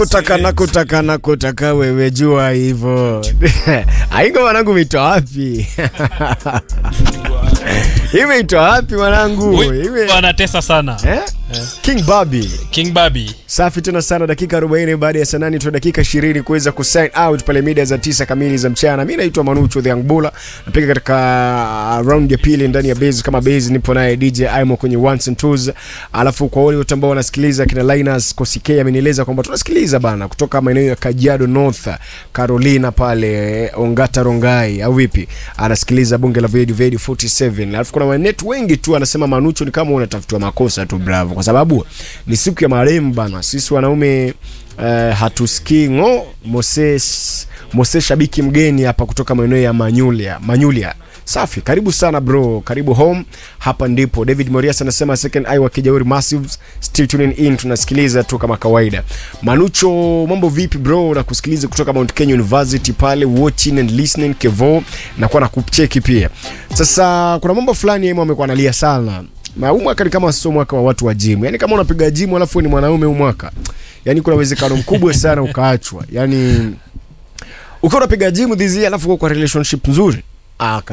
kutaka na kutaka na kutaka wewe jua hivyo aingo mwanangu meitoa wapi imeitoa wapi mwanangu Ime- anatesa sana eh? king babi king babi safi tena sana dakika 40 baada ya saa nane tu dakika 20 kuweza kusign out pale mida za tisa kamili za mchana mi naitwa manucho the young bulla napiga katika round ya pili ndani ya base kama base nipo naye dj imo kwenye ones and twos alafu kwa wale wote ambao wanasikiliza kina linus kosikei amenieleza kwamba tunasikiliza bana kutoka maeneo ya kajiado north carolina pale ongata rongai au vipi anasikiliza bunge la Vedi Vedi 47 alafu kuna wanetu wengi tu anasema manucho ni kama unatafutiwa makosa tu bravo kwa sababu ni siku ya marehemu bana sisi wanaume uh, hatusikii ngo moses moses shabiki mgeni hapa kutoka maeneo ya manyulia manyulia safi karibu sana bro karibu home hapa ndipo david morias anasema second eye wa kijauri massives still tuning in tunasikiliza tu kama kawaida manucho mambo vipi bro na kusikiliza kutoka mount kenya university pale watching and listening kevo nakuwa na kucheki pia sasa kuna mambo fulani emo amekuwa analia sana na huu mwaka ni kama sio mwaka wa watu wa jimu yaani kama unapiga jimu alafu wewe ni mwanaume huu mwaka yaani kuna uwezekano mkubwa sana ukaachwa yaani ukiwa unapiga jimu dhizi alafu uko kwa relationship nzuri ah,